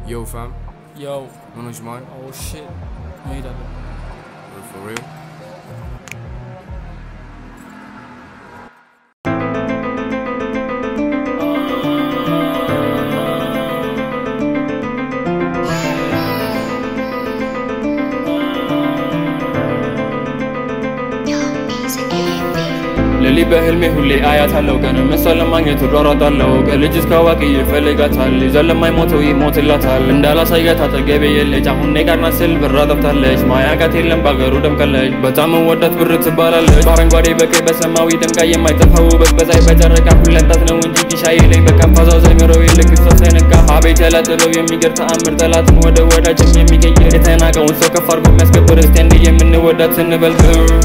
Yo, fam, Yo, manage mine? oh shit. መሄድ አለ For real? ሌሊ በህልሜ ሁሌ አያታለው ቀን እሷን ለማግኘት እሯሯጣለው ከልጅ እስከ አዋቂ ይፈልጋታል ይዘን ለማይሞተው ይሞትላታል እንዳላሳያት አጠገቤ የለች አሁን እኔ ጋር ናት ስል ብራ ጠፍታለች ማያቃት የለም በአገሩ ደምቃለች በጣም ወዳት ብር ትባላለች በአረንጓዴ በቀይ በሰማያዊ ደምቃ የማይጠፋው ውበት በፀሐይ በጨረቃ ሁለንታት ነው እንጂ ጊሻዬ ላይ በቀን ፋዛው ዘሚረው ይልቅ ሰው ሳይነካ አቤት ያላጥለው የሚገር ተአምር ጠላትን ወደ ወዳጅም የሚቀይር የተናቀውን ሰው ከፍ አድርጎ የሚያስከብር እስቲ እንዲህ የምንወዳት ስንበልጥ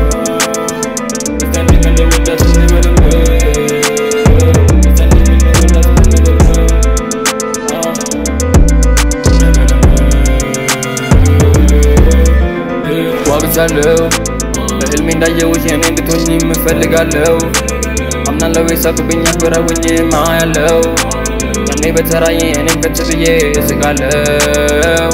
ዋግቻለሁ በህልሜ እንዳየውሽ የኔ እንድትሆኝ የምፈልጋለሁ አምናለሁ የሳቁብኝ አክብረውኝ ማያለው ያኔ በተራዬ እኔም ከች ብዬ እስቃለሁ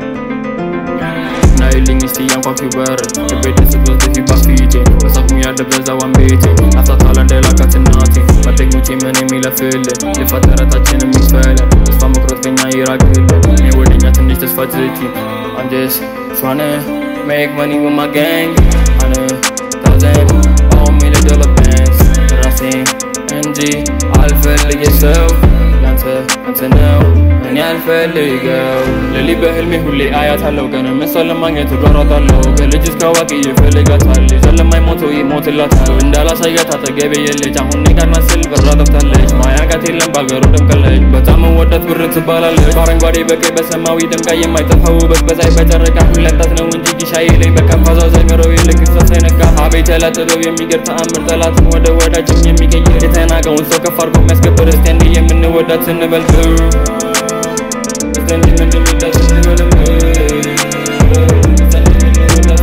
ናይልኝ እስቲ ያንኳኪው በር ልቤ ደስ ብሎት በፊት ባፊቴ በሳቁም ያደበዛዋን ቤቴ አፍታታላ እንደላካት እናቴ ጓደኞቼ ምን የሚለፍል ልፋት ጥረታችን የሚፈል ተስፋ መቁረጥ ከኛ ይራቅል እኔ ወደኛ ትንሽ ተስፋ ትኪ I'm just tryna make money with my gang Hundred thousand on me like dollar bands ራሴን እንጂ አልፈልግ የሰው ያንተ አንተ ነው እኔ አልፈልገው ሌሊ በህልሜ ሁሌ አያታለው ቀን እሷን ለማግኘት እሯሯጣለው ከልጅ እስከ አዋቂ ይፈልጋታል ይዘን ለማይሞተው ይሞትላታል እንዳላሳያት አጠገቤ የለች አሁን እኔ ጋር ናት ስል ብራ ጠፍታለች ማያቃት የለም በአገሩ ደምቃለች በጣም ወዳት ብር ትባላለች በአረንጓዴ በቀይ በሰማያዊ ደምቃ የማይጠፋ ውበት በፀሐይ በጨረቃ ሁለንታት ነው እንጂ ጊሻዬ ላይ በቀን ፋዛው ዘሚረው ይልቅ ሰው ሳይነካ አቤት ያላጥለው የሚገር ተአምር ጠላትን ወደ ወዳጅም የሚቀይር የተናቀውን ሰው ከፍ አድርጎ የሚያስከብር እስቲ እንዲህ የምንወዳት ስንበልጥ እስቲ እንዲህ የምንወዳት ስንበልጥ እስቲ እንዲህ የምንወዳት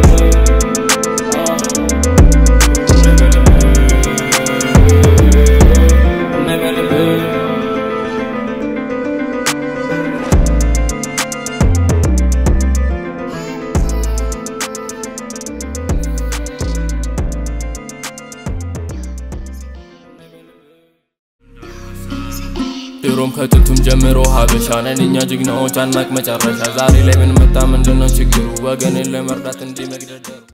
ስንበልጥ ድሮም ከጥንቱም ጀምሮ ሀበሻ ነን እኛ ጀግናዎች አናቅ መጨረሻ ዛሬ ላይ ምን መጣ ምንድነው ችግሩ ወገንን ለመርዳት እንዲህ መግደርደሩ